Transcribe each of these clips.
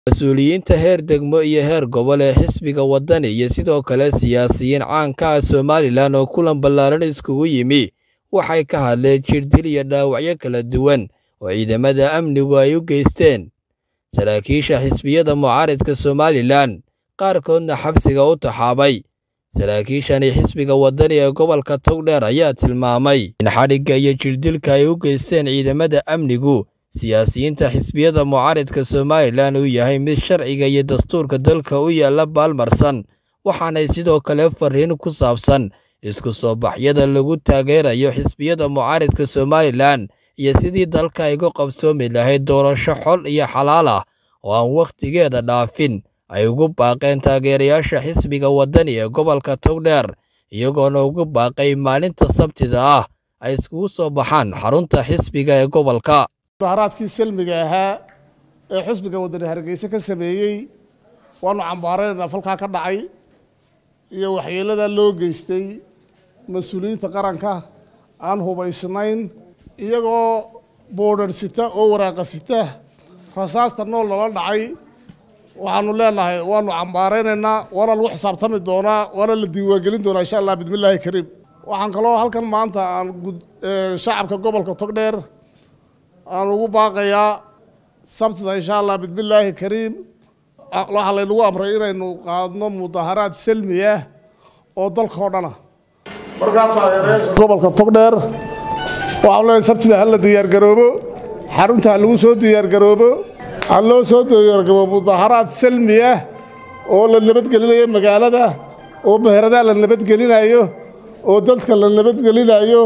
mas-uuliyiinta heer degmo iyo heer gobol ee xisbiga waddani iyo sidoo kale siyaasiyiin caanka ah somalilan oo kulan ballaaran iskugu yimi waxay ka hadleen jirdil iyo dhaawacyo kala duwan oo ciidamada amnigu ay u geysteen saraakiisha xisbiyada mucaaridka somalilan qaarkoodna xabsiga u taxaabay saraakiishani xisbiga waddani ee gobolka togdheer ayaa tilmaamay in xadhigga iyo jirdilka ay u geysteen ciidamada amnigu siyaasiyiinta xisbiyada mucaaridka somalilan uu yahay mid sharciga iyo dastuurka dalka u yaalla baalmarsan waxaanay sidoo kale fariin ku saabsan isku soo baxyada lagu taageerayo xisbiyada mucaaridka somalilan iyo sidii dalka ay uga qabsoomi lahayd doorasho xol iyo xalaal ah oo aan wakhtigeeda dhaafin ay ugu baaqeen taageerayaasha xisbiga waddani ee gobolka togdheer iyagoona ugu baaqay maalinta sabtida ah ay iskugu soo baxaan xarunta xisbiga ee gobolka mudaharaadkii salmiga ahaa ee xisbiga waddani hargeysa ka sameeyey waanu cambaaraynaa falkaa ka dhacay iyo waxyeeladaa loo geystay mas-uuliyiinta qaranka aan hubaysnayn iyagoo boodhar sita oo waraaqa sita rasaasta nool lala dhacay waxaanu leenahay waanu cambaaraynaynaa waana lagu xisaabtami doonaa waana la diiwaangelin doonaa insha allah bismillaahi kariim waxaan kaloo halkan maanta aan shacabka gobolka togdheer aan ugu baaqayaa sabtida insha allah bismillaahi kariim waxaa laynagu amray inaynu qaadno mudaharaad salmi ah oo dalka oo dhana markaa taageerayaasha gobolka togdheer waxaan leenahay sabtida hala diyaargaroobo xarunta ha lagu soo diyaargaroobo ha loo soo diyaargaroobo mudaharaad salmi ah oo la nabadgelinayo magaalada oo meheradaha la nabadgelinayo oo dadka la nabadgelinayo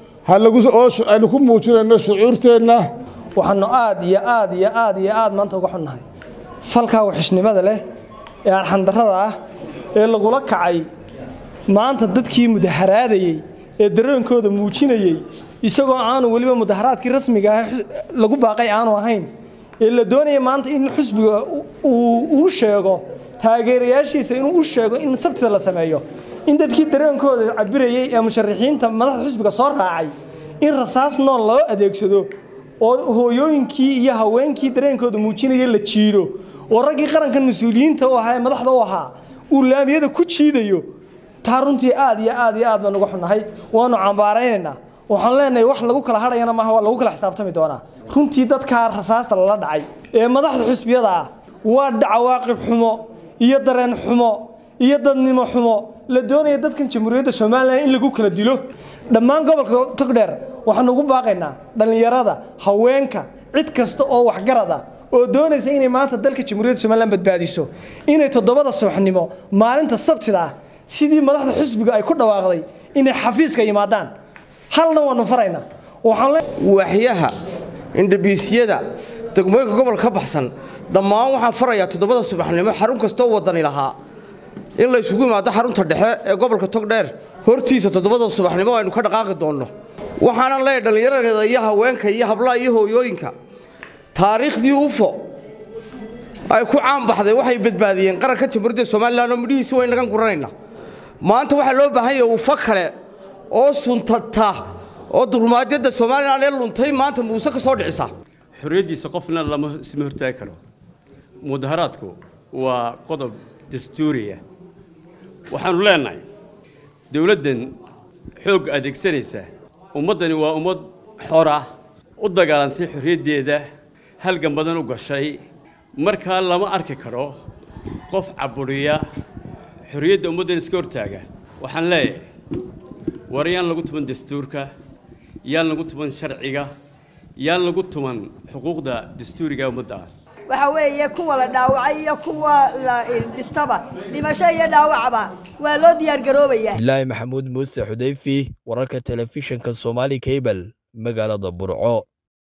aynu ku muujinayno shucuurteenna waxaanu aad iyo aad iyo aad iyo aad maanta uga xunnahay falkaa waxishnimada leh ee arxandarrada ah ee lagula kacay maanta dadkii mudaharaadayey ee dareenkooda muujinayey isagoo aanu weliba mudaharaadkii rasmiga ah lagu baaqay aanu ahayn ee la doonaya maanta in xusbiga uu sheego taageerayaashiisa inuu u sheego in sabtida la sameeyo in dadkii dareenkooda cabirayey ee musharaxiinta madaxda xusbiga soo raacay in rasaas nool loo adeegsado oo hooyooyinkii iyo haweenkii dareenkooda muujinaya la jiido oo raggii qarankan mas-uuliyiinta u ahaa ee madaxda u ahaa uu laamiyada ku jiidayo taa runtii aad iyo aad iyo aad baan uga xunnahay waanu cambaaraynaynaa waxaan leenahay wax lagu kala hadhayana maaha waa lagu kala xisaabtami doonaa runtii dadkaa rasaasta lala dhacay ee madaxda xusbiyada ah waa cawaaqib xumo iyo dareen xumo iyo dadnimo xumo la doonaya dadkan jamhuuriyadda somalilan in lagu kala dilo dhammaan gobolka togdheer waxaanu ugu baaqaynaa dhallinyarada haweenka cid kasta oo waxgarada oo doonaysa inay maanta dalka jamhuuriyadda somalilan badbaadiso inay toddobada subaxnimo maalinta sabtida ah sidii madaxda xusbiga ay ku dhawaaqday inay xafiiska yimaadaan halna waanu faraynaa waaxyaha indhabiisyada degmooyinka gobolka ka baxsan dhammaan waxaan farayaa toddobada subaxnimo xarun kastoo waddani lahaa in la ysugu yimaado xarunta dhexe ee gobolka togdheer hortiisa toddobada subaxnimo aynu ka dhaqaaqi doonno waxaanan leeyahay dhallinyarada iyo haweenka iyo hablaha iyo hooyooyinka taariikhdii ufo ay ku caanbaxday waxay badbaadiyeen qaranka jamhuuriyadda somalilan oo midhihiisi wayn nagan guranayna maanta waxaa loo baahan yahay ufo kale oo suntata oo durmaadyadda somalilan ee luntay maanta muuse ka soo dhicisa xorriyaddiisa qofna lama isma hortaagi karo mudaharaadku waa qodob dastuuriya waxaannu leenahay dowladdan xoog adeegsanaysa ummaddani waa ummad xora u dagaalantay xorriyaddeeda halgan badan u gashay markaa lama arki karo qof caburiya xorriyadda ummaddan iska hortaaga waxaan leeyahay war yaan lagu tuman dastuurka yaan lagu tuman sharciga yaan lagu tuman xuquuqda dastuuriga ummadda ah waxa weeye kuwa la dhaawacay iyo kuwa la dhintaba dhimasho iyo dhaawacba waa loo diyaargaroobaya ilaahi maxamuud muuse xudayfi wararka telefishinka somaali cable magaalada burco